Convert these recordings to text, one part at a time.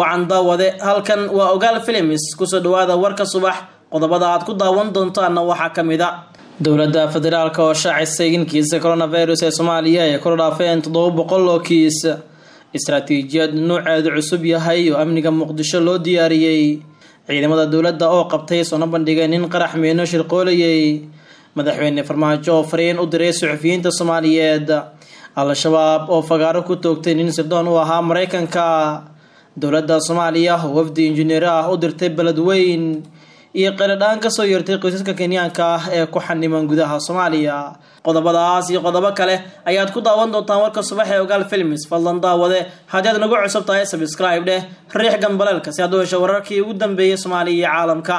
wacan daawade halkan waa ogaal filims kusoo dhawaada warka subax qodobada aad ku daawan doontaana waxaa ka mid a dowladda federaalk oo shaacisay in kiisa coronavirus ee soomaaliya ay kor dhaafeen toddoba boqol oo kiis istaraatiijiyad nuuceedu cusub yahay oo amniga muqdisho loo diyaariyey ciidamada dowladda oo qabtay soona bandhigay nin qarax miino shirqoolayay madaxweyne farmaajo oo fariin u diray suxufiyiinta soomaaliyeed al-shabaab oo fagaaro ku toogtay nin sirdoon u ahaa mareykanka dowladda soomaaliya oo wafdi injineer ah u dirtay beledweyn iyo qeeladhaan kasoo yeertay qoysaska kenyaanka ah ee ku xaniman gudaha soomaaliya qodobadaas iyo qodobo kale ayaad ku daawan doontaan warka subax ee ogaal films fadlan daawade haddii aad nagu cusub tahay sabscribe dheh riix gambaleelka si aad u hesho wararkii ugu dambeeyay soomaaliya iyo caalamka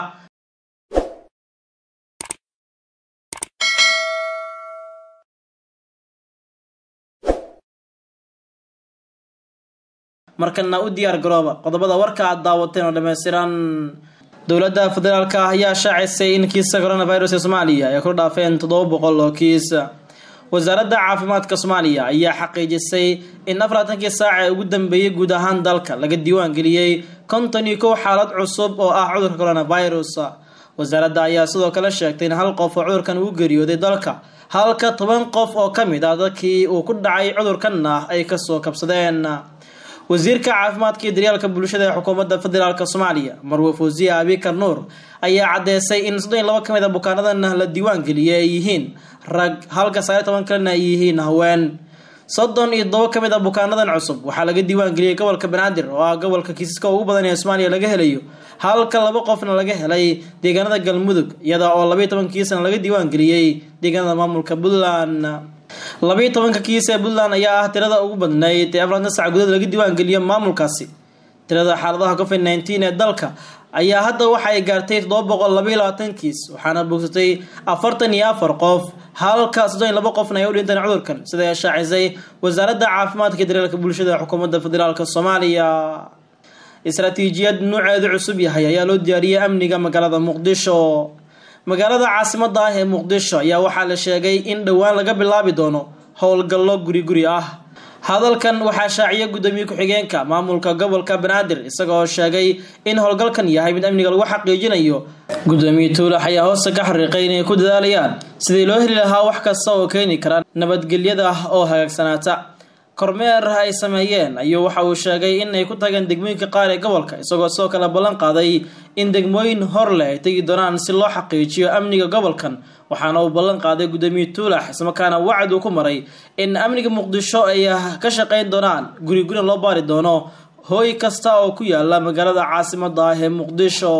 markana u diyaar garooba qodobada warka aad daawateen oo dhammaystiran dowladda federaalk ah ayaa shaacisay in kiisa coronavirus ee soomaaliya ay ku dhaafeen toddoba boqol oo kiis wasaaradda caafimaadka soomaaliya ayaa xaqiijisay in afarlaatankii saac ee ugu dambeeyay guud ahaan dalka laga diiwaan geliyey konton iyo kow xaalad cusub oo ah cudurka coronavirus wasaaradda ayaa sidoo kale sheegtay in hal qof oo cudurkan uu geeriyooday dalka halka toban qof oo ka mid ah dadkii uu ku dhacay cudurkanna ay kasoo kabsadeen wasiirka caafimaadka iyo daryaalka bulshada ee xukuumadda federaalk soomaaliya marwe fawsiye abikar nuur ayaa caddeysay in soddon iyo labo ka mid a bukaanadan la diiwaan geliyay ay yihiin rag halka sagaaliy toban kalena ay yihiin haween soddon iyo todobo ka mid a bukaanadan cusub waxaa laga diiwaan geliyey gobolka banaadir oo ah gobolka kiisaska ugu badan ee soomaaliya laga helayo halka laba qofna laga helay deegaanada galmudug iyada oo labaiyo toban kiisna laga diiwaan geliyey deegaanada maamulka puntland labayo tobanka kiis ee puntland ayaa ah tirada ugu badnayd ee afranta sac gudaed laga diiwaan geliyo maamulkaasi tirada xaaladaha covid nneteen ee dalka ayaa hadda waxa ay gaartay toddoba boqol labaiyo labaatan kiis waxaana bogsatay afartan iyo afar qof halka soddon iyo labo qofna ay u dhinteen cudurkan sida ay shaacisay wasaaradda caafimaadka iyo daryeelka bulshada xukuumadda federaalk soomaaliya istaraatiijiyad nuuceedu cusub yahay ayaa loo diyaariyey amniga magaalada muqdisho magaalada caasimada ah ee muqdisho ayaa waxaa la sheegay in dhowaan laga bilaabi doono howlgallo guri guri ah hadalkan waxaa shaaciya guddoomiye ku-xigeenka maamulka gobolka banaadir isagoo sheegay in howlgalkan yahay mid amniga lagu xaqiijinayo guddoomiye tuulax ayaa hoosta ka xariiqay inay ku dadaalayaan sidii loo heli lahaa wax kasta oo keeni kara nabadgelyada oo hagaagsanaata kormeer ay sameeyeen ayuu waxa uu sheegay in ay ku tageen degmooyinka qaar ee gobolka isagoo sidoo kale ballan qaaday in degmooyin hor leh ay tegi doonaan si loo xaqiijiyo amniga gobolkan waxaana uu ballan qaaday guddoomiye tuulax islamarkaana wacd uu ku maray in amniga muqdisho ay ka shaqeyn doonaan guri gurina loo baari doono hooy kasta oo ku yaala magaalada caasimada ah ee muqdisho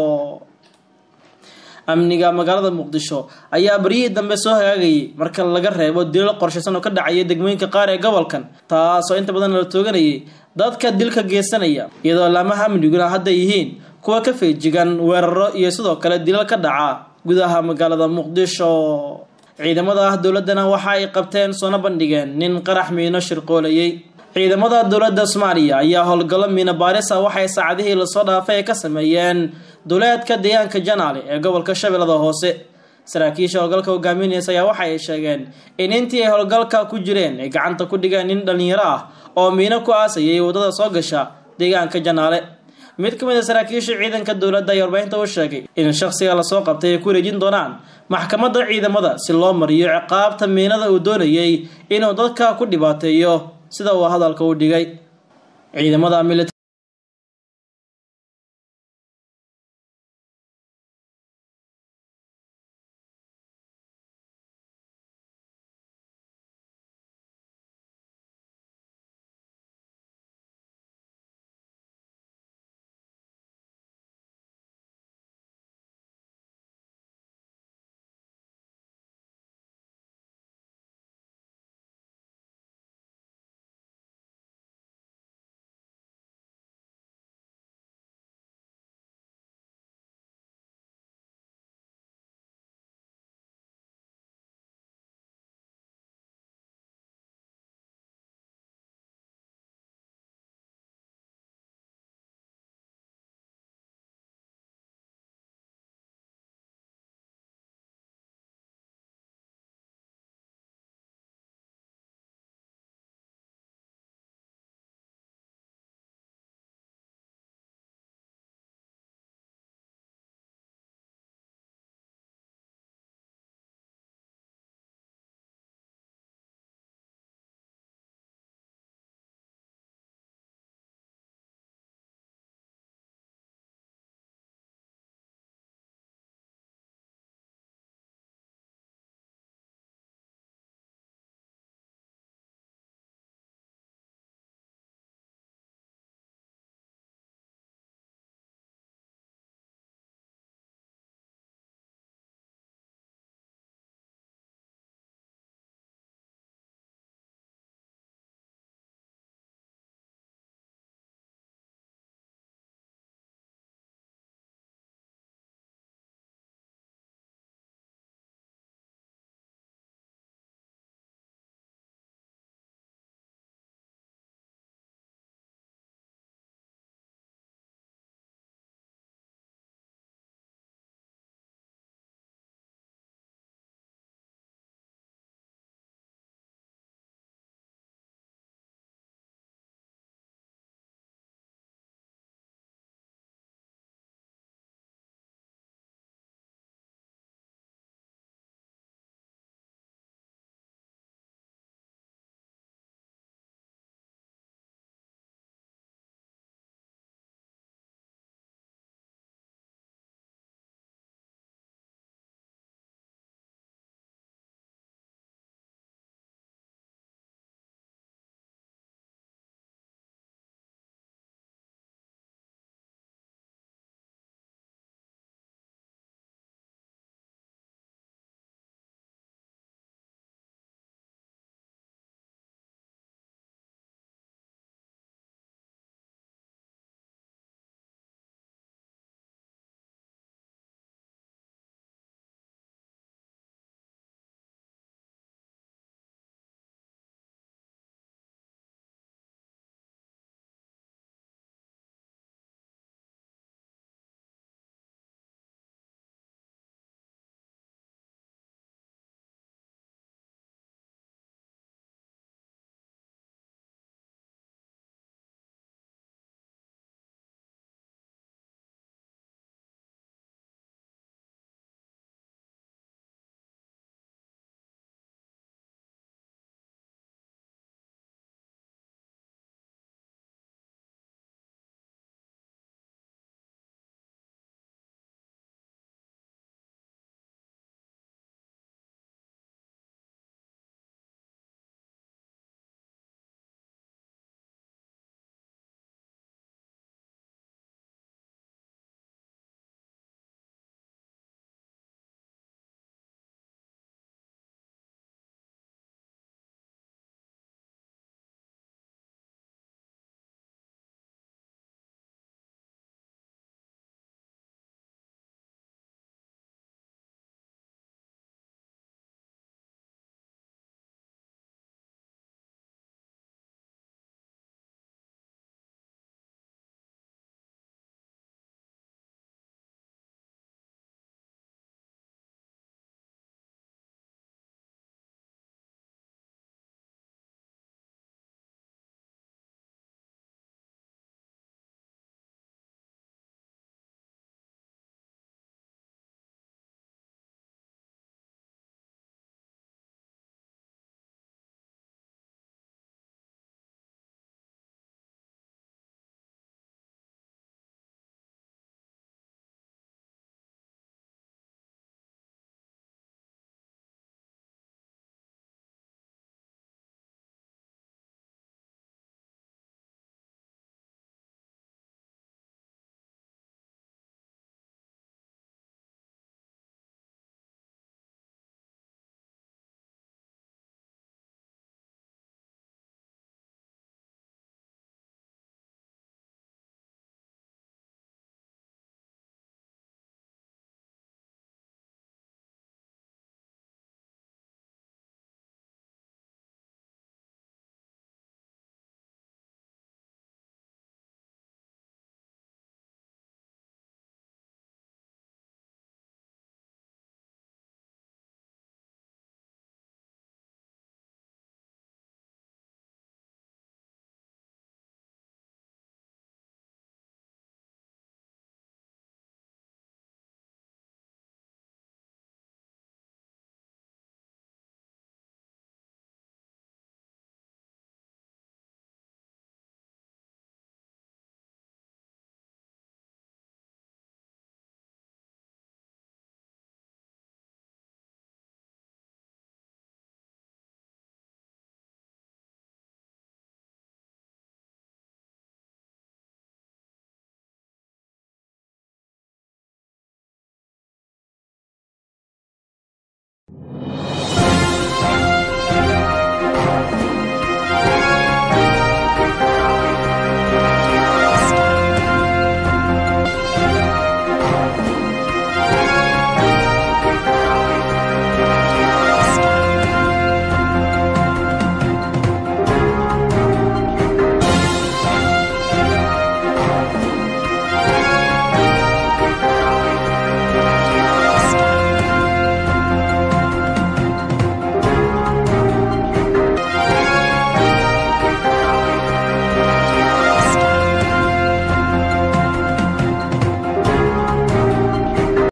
amniga magaalada muqdisho ayaa baryihii dambe soo hagaagayay marka laga reebo dilal qorshaysan oo ka dhacaya degmooyinka qaar ee gobolkan taasoo inta badan la tooganayay dadka dilka geysanaya iyadoo laamaha amniguna hadda yihiin kuwa ka feejigan weeraro iyo sidoo kale dilal ka dhaca gudaha magaalada muqdisho ciidamada dowladana waxa ay qabteen soona bandhigeen nin qarax miino shirqoolayay ciidamada dowladda soomaaliya ayaa howlgallo miino baarisa waxay saacadihii lasoo dhaafay ay ka sameeyeen duleedka deegaanka janaale ee gobolka shabeellada hoose saraakiisha howlgalka hogaaminaysa ayaa waxa ay sheegeen in intii ay howlgalka ku jireen ay gacanta ku dhigeen nin dhalinyaro ah oo miino ku aasayay waddada soo gasha deegaanka janaale mid ka mid a saraakiisha ciidanka dowladda ayaa warbaahinta u sheegay in shakhsiga lasoo qabtay ay ku wareejin doonaan maxkamadda ciidamada si loo mariyo ciqaabta miinada uu doonayay inuu dadka ku dhibaateeyo sida uu hadalka u dhigay ciidamada